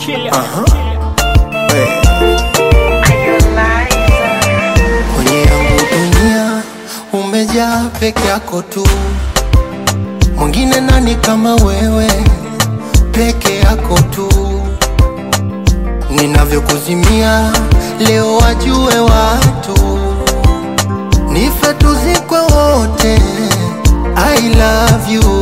Aha. Eh. Kwenye yangu dunia umejaa peke yako tu, mwingine nani kama wewe? Peke yako tu, ninavyokuzimia leo wajue watu, nife tuzikwe wote. I love you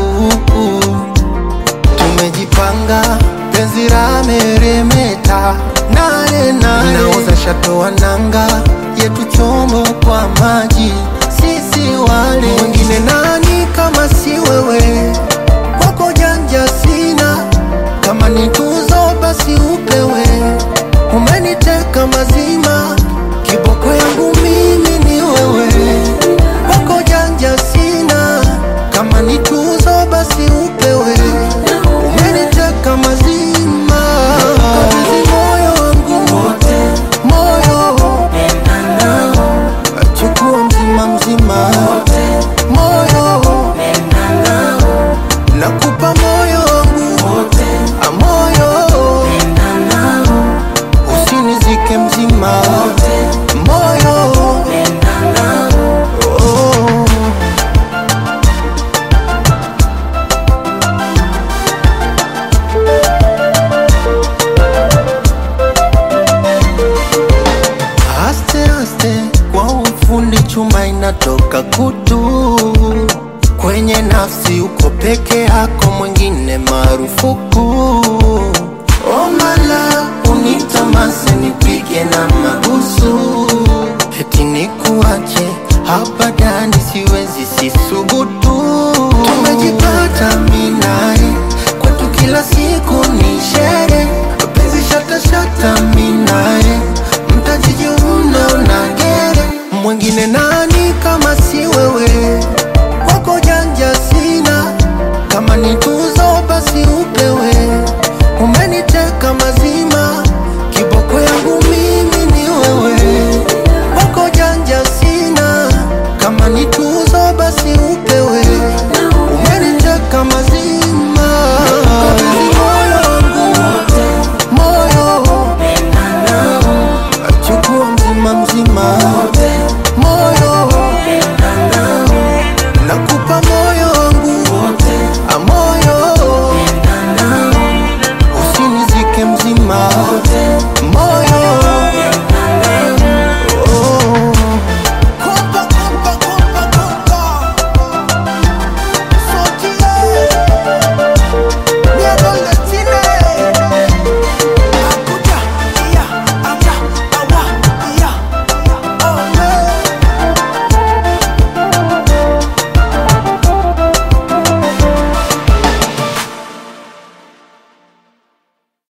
tumejipanga penzi la meremeta nane nane nauza shato wa nanga yetu chombo kwa maji sisi wale mwingine nani kama si wewe kwako janja sina kama ni tuzo basi upewe umeniteka mazima kiboko yangu mimi ni wewe kwako janja sina kama ni tuzo basi upewe umeniteka mazima kabidhi moyo wangu moyo chukua mzima mzima moyo nakupa moyo wangu a moyo usinizike mzima moyo oh. Aste aste kwa ufundi chuma inatoka kutu kwenye nafsi, uko peke yako, mwingine marufuku. Omala unitamase nipige na mabusu, eti nikuache hapa ndani, siwezi sisubutu. Tumeji